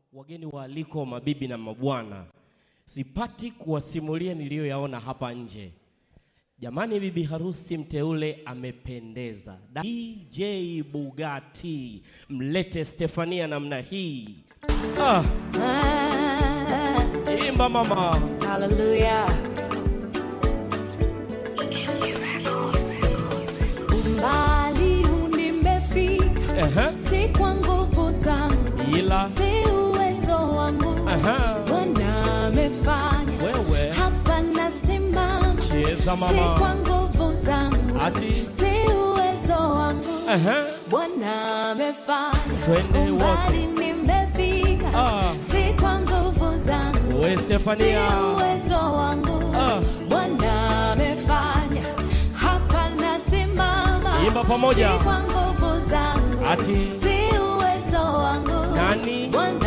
wageni waaliko, mabibi na mabwana, sipati kuwasimulia niliyoyaona hapa nje. Jamani, bibi harusi mteule amependeza. DJ Bugatti, mlete Stefania namna hii. Ah, imba mama. Hallelujah. Umbali nimefika, Ehe, si kwa nguvu zangu, ila si uwezo wangu. Aha. Bwana amefanya, wewe hapa nasimama, cheza si kwa mama, nguvu zangu, ati si uwezo wangu. ehe, Bwana amefanya, Twende wote. umbali nimefika, Ah. si kwa nguvu zangu we Si Stefania, uwezo wangu Ah. Bwana amefanya, hapa nasimama. Imba pamoja. Si kwa nguvu zangu, ati si uwezo wangu Nani? Bwana